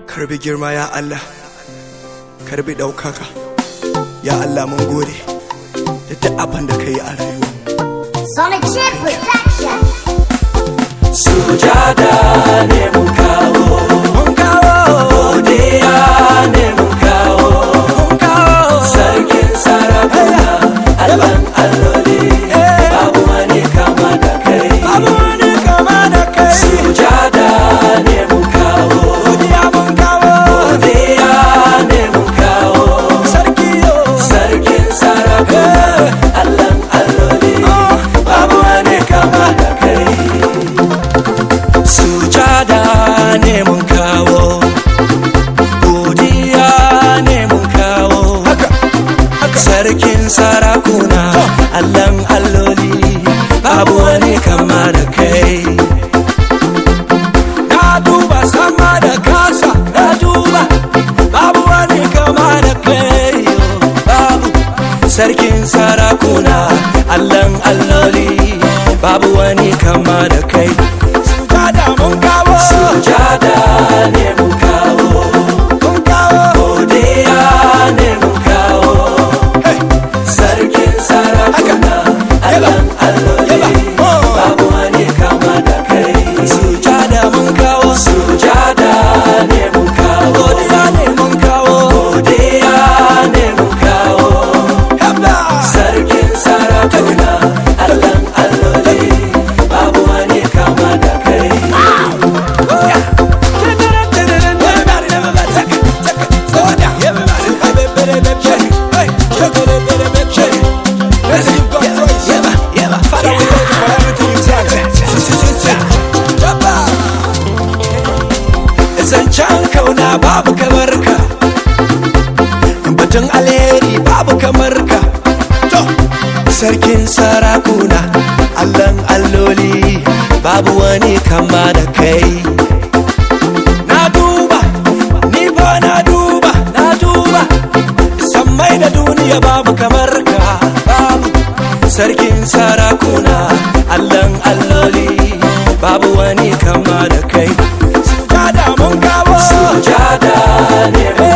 karbi girma ya Allah karbi ɗaukaka ya Allah mun gode da duk abin da ka yi a rayuwa Sonic Chip Production. Sujada ne mun kawo, mun kawo godiya ne mun kawo, mun kawo sarkin sarakuna, Allahn alloli, babu wani kama da kai. babu wani kama da kai Sujada ne mun kawo, godiya mun kawo godiya ne mun kawo, sarki yo sarkin sarakuna, Allahn alloli, babu wani kama da kai. Sujada ne mun kawo, godiya ne mun kawo. haka haka Sarkin sarakuna, Allahn alloli, babu wani kama da kai. na duba sama da kasa Na duba, babu wani kama da kai. Babu sarkin sarakuna, Allahn alloli, babu wani kama da kai. sujada mun kawo Sujada ne mun kawo, mun kawo godiya ne mun kawo. hey Sarkin sarakuna, Allahn alloli, Oh. babu wani kama da kai. Sujada mun kawo, sujada ne mun kawo. godiya ne mun kawo Godiya ne mun kawo. hebla Sarkin sarakuna, Allahn alloli, babu wani kama da kai. Zancen kauna babu kamar ka, batun alheri babu kamar ka. To, sarkin sarakuna, Allahn alloli, babu wani kama da kai. Na duba, ni ba na duba, na duba, sammai da duniya babu kamar ka, babu. Sarkin sarakuna, Allahn alloli, babu wani kama da kai. Sujada mun kawo Sujada ne mun